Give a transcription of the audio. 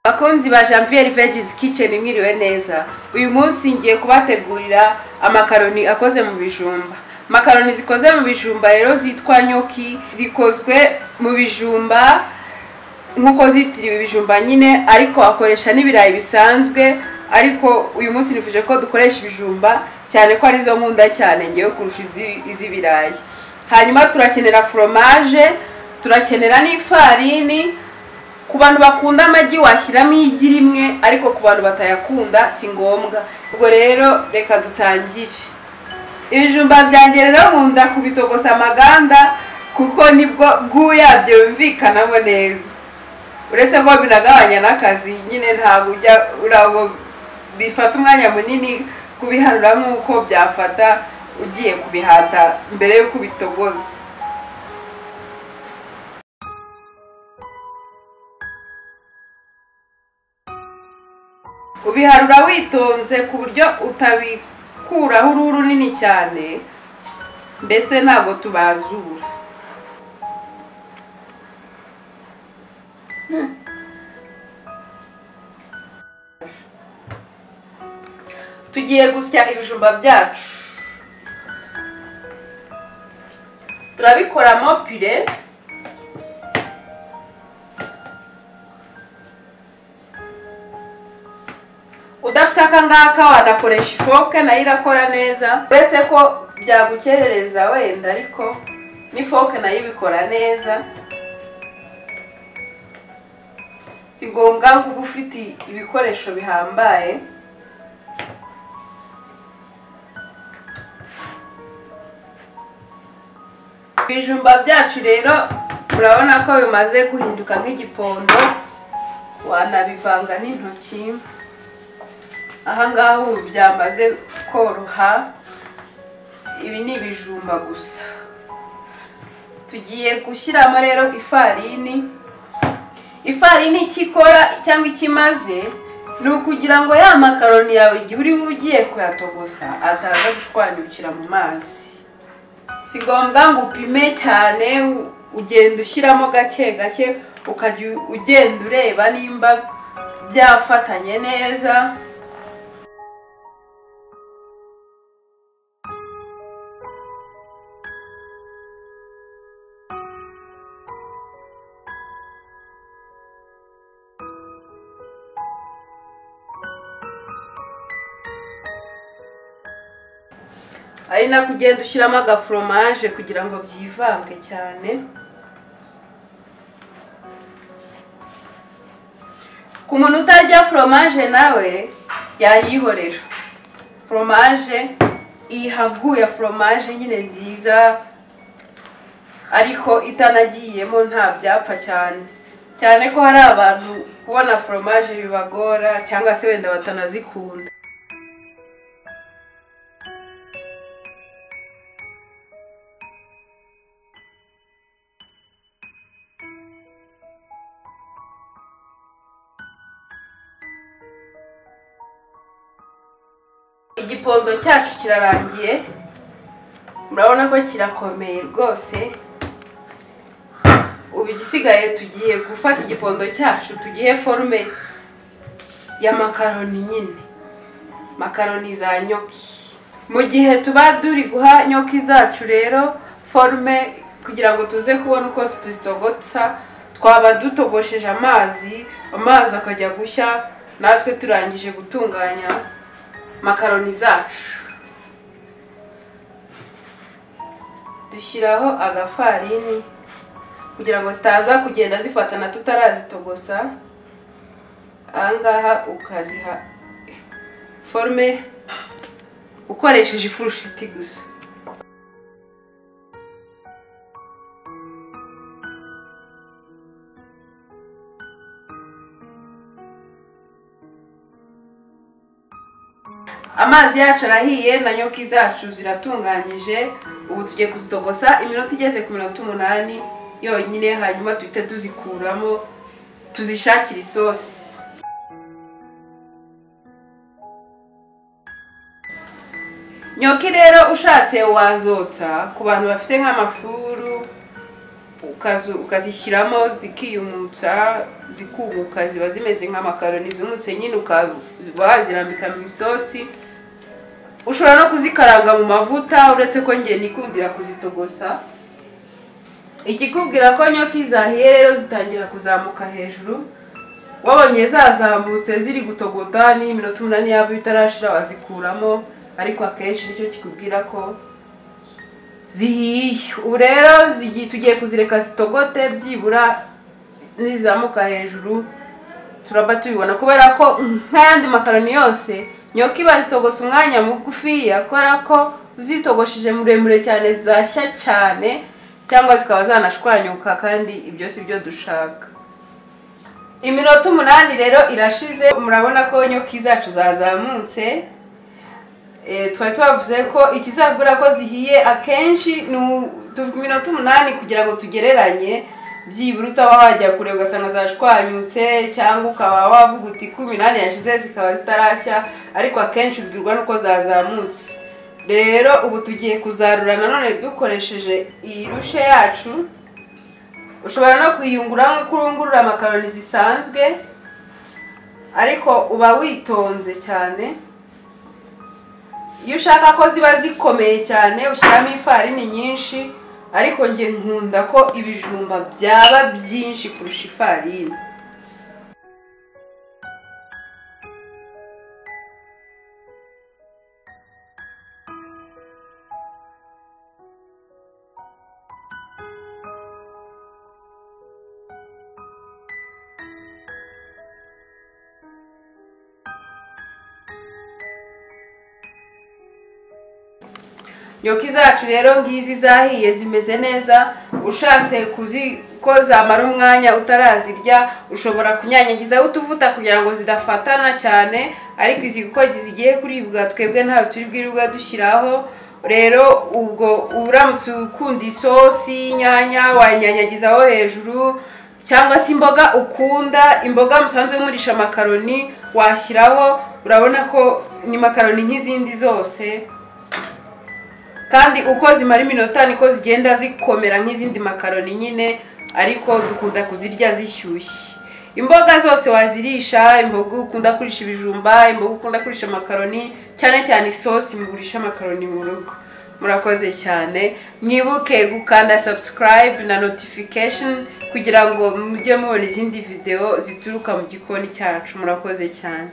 bakunzi ba janvier vegizi kitchen mwiriwe neza uyu munsi ngiye kubategurira amakaroni akoze mu bijumba makaroni zikoze mu bijumba rero zitwa nyoki zikozwe mu bijumba nk'uko zitiriwe ibijumba nyine ariko akoresha n'ibirayi bisanzwe ariko uyu munsi nifuje ko dukoresha ibijumba cyane ko arizo nkunda cyane ngewe kurusha izi- iz'ibirayi hanyuma turakenera foromaje turakenera n'ifarini ku bantu bakunda amagi washyiramo igi rimwe ariko ku bantu batayakunda si ngombwa ubwo rero reka dutangire ibijumba byanjye rero nkunda kubitogosa amaganda kuko nibwo bw'uyabyo yumvikanamo neza uretse ko binagabanya n'akazi nyine ntabwo ujya urabo bifata umwanya munini kubiharura nk'uko byafata ugiye kubihata mbere y'uko ubitogoza ubiharura witonze ku buryo utabikuraho uruhu runini cyane mbese ntabwo tubazura tugiye gusya ibijumba byacu turabikoramo pire udafite aka ngaka wanakoresha ifoke nayo irakora neza uretse ko byagukerereza wenda ariko n'ifoke nayo ibikora neza si ngombwa ngo ube ufite ibikoresho bihambaye ibijumba byacu rero murabona ko bimaze guhinduka nk'igipondo wanabivanga n'intoki aha ngaha ubu byamaze koroha ibi ni ibijumba gusa tugiye gushyiramo rero ifarini ifarini icyo ikora cyangwa icyo imaze ni ukugira ngo ya makaroni yawe igihe uri ugiye kuyatogosa ataza gushwanyukira mu mazi si ngombwa ngo upime cyane u- ugenda ushyiramo gake gake ukajya u- ugenda ureba nimba byafatanye neza ari nako ugenda ushyiramo agaforomaje kugira ngo byivange cyane ku muntu utarya foromaje nawe yayihorera foromaje ihaguye foromaje nyine nziza ariko itanagiyemo nta byapfa cyane cyane ko hari abantu kubona foromaje bibagora cyangwa se wenda batanazikunda igipondo cyacu kirarangiye murabona ko kirakomeye rwose ubu igisigaye tugiye gufata igipondo cyacu tugihe forume ya makaroni nyine makaroni za nyoki mu gihe tuba turi guha nyoki zacu rero forume kugira ngo tuze kubona uko tuzitogotsa twaba dutogosheje amazi amazi akajya gushya natwe turangije gutunganya makaroni zacu dushyiraho agafarini kugira ngo zitaza kugenda zifatana tutarazitogosa ahangaha ukaziha forume ukoresheje ifurusheti gusa amazi yacu arahiye na nyoki zacu ziratunganyije ubu tugiye kuzitogosa iminota igeze ku minota umunani yonyine hanyuma duhite tuzikuramo tuzishakire isosi nyoki rero ushatse wazotsa ku bantu bafite nk'amafuru ukazu- ukazishyiramo zikiyumutsa zikubuka ziba zimeze nk'amakaroni zumutse nyine ukaba wazirambika mu isosi ushobora no kuzikaranga mu mavuta uretse ko njye nikundira kuzitogosa ikikubwira ko nyoki zahiye rero zitangira kuzamuka hejuru wabonye zazamutse ziri gutogota n'iminota umunani yaba itarashira wazikuramo ariko akenshi nicyo kikubwira ko zihiye ubu rero zigi- tugiye kuzireka zitogote byibura nizizamuka hejuru turaba tubibona kubera ko nk'ayandi makaroni yose nyoki bazitogosa umwanya mugufiya kubera ko uzitogoshije muremure cyane zashya cyane cyangwa zikaba zanashwanyuka kandi ibyo si byo dushaka iminota umunani rero irashize murabona ko nyoki zacu zazamutse Eh, twari tubavuze ko ikizagura ko zihiye akenshi ni u- tu- iminota umunani kugira ngo tugereranye byibura utaba wajya kure ugasanga zashwanyutse cyangwa ukaba wavuga uti ko iminani yashize zikaba zitarashya ariko akenshi ubwirwa n'uko zazamutse rero ubu tugiye kuzarura nanone dukoresheje iyi rushe yacu ushobora no kuyungura nk'uko urungurura amakaroni zisanzwe ariko uba witonze cyane iyo ushaka ko ziba zikomeye cyane ushyiramo ifarini nyinshi ariko njye nkunda ko ibijumba byaba byinshi kurusha ifarini nyoki zacu rero ngizi zahiye zimeze neza ushatse kuzi ko zamara umwanya utarazirya ushobora kunyanyagizaho utuvuta kugira ngo zidafatana cyane ariko izi kuko zigiye kuribwa twebwe ntabwo turi bwiribwa dushyiraho rero ubwo uramutse ukunda isosi y'inyanya wanyanyagizaho hejuru cyangwa se imboga ukunda imboga musanzwe murisha amakaroni washyiraho urabona ko ni makaroni nk'izindi zose kandi uko zimara iminota niko zigenda zikomera nk'izindi makaroni nyine ariko dukunda kuzirya zishyushye imboga zose wazirisha imboga ukunda kurisha ibijumba imboga ukunda kurisha amakaroni cyane cyane isosi mugurisha amakaroni mu rugo murakoze cyane mwibuke gukanda subscribe na notification kugira ngo mujye mubona izindi video zituruka mu gikoni cyacu murakoze cyane